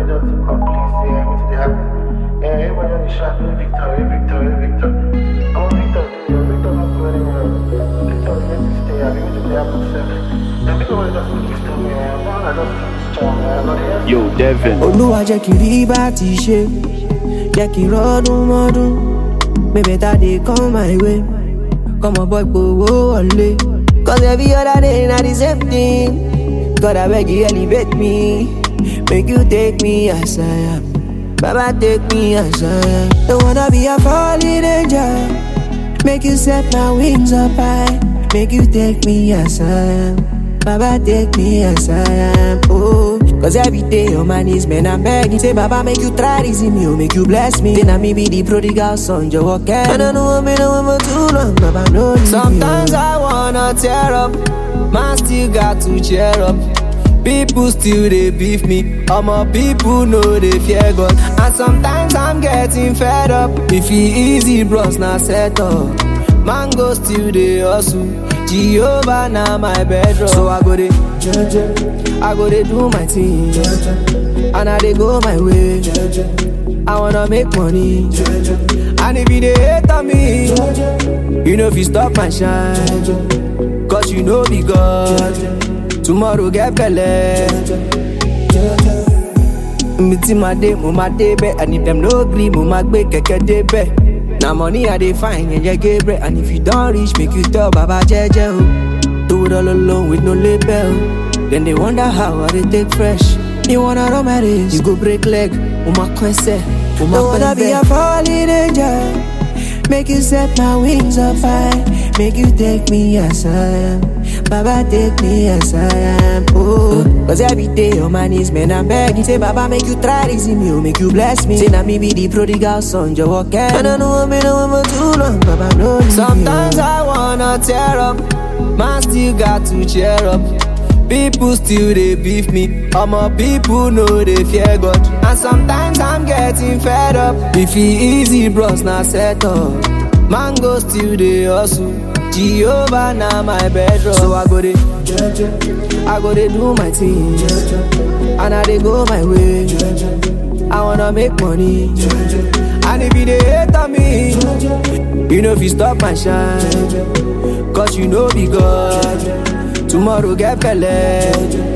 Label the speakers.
Speaker 1: everybody just dey complain say eh, wetin dey happen. Eh, everybody just dey shout, "Hey Victor, hey Victor, hey Victor." Omo Victor dey here, Victor no go anywhere. Victor dey here to stay, abi wetin dey happen sef? Eh, make everybody just dey lis ten me, eh, make una just keep strong, eh, I no dey hear
Speaker 2: Yo, Devin.
Speaker 3: olúwa jẹ́ kí n rí bá ti ṣe jẹ́ kí n rọ́dún mọ́dún bébè tá dey come my way kọ́mọ bọ́ gbowó wọlé. cause every other day na the same thing God abeg you elevate me make you take me as I am baba take me as I am. don't wanna be a falling angel make you set my wings up high make you take me as I am. Baba take me as I am, oh Cause every day on my knees, man, I'm begging Say, Baba, make you try this in me, oh, make you bless me Then I me be the prodigal son, you walk And I know I've been away for too long, Baba, no leave Sometimes me, I wanna tear up Man still got to cheer up People still they beef me All my people know they fear God And sometimes I'm getting fed up If he easy, bros, now set up Mango still they hustle Jehovah now my bedrock So I go dey I go dey do my thing And I dey go my way I wanna make money And if you dey hate on me You know if you stop my shine Cause you know be God Tomorrow get belle mi tí ma dé mo ma dé bẹ́ẹ̀ and if dem no gree mo ma gbé kẹ̀kẹ́ dé bẹ́ẹ̀ na money i dey find yẹn yẹ gabriel and if you don reach make you tell baba jẹjẹ o do it all alone with no label o dem dey wonder how i dey take fresh you wanna run my race you go break leg mo ma kọ́ ẹsẹ̀ mo ma pẹ́ bẹ́ẹ̀. be a falling angel make you set my wings up high make you take me as i am. Baba take me as I am, oh Cause every day on my knees, man, I'm begging Say, Baba, make you try this in me, oh, make you bless me Say, na me be the prodigal son, you walk And I know I've been away for too long, Baba, no leave Sometimes I wanna tear up Man still got to cheer up People still they beef me All my people know they fear God And sometimes I'm getting fed up If he easy, bros, now set up Mango still they hustle Jehovah now my bedrock So I go dey I go dey do my thing And I dey go my way I wanna make money And if you dey hate on me You know if you stop my shine Cause you know be God Tomorrow get belle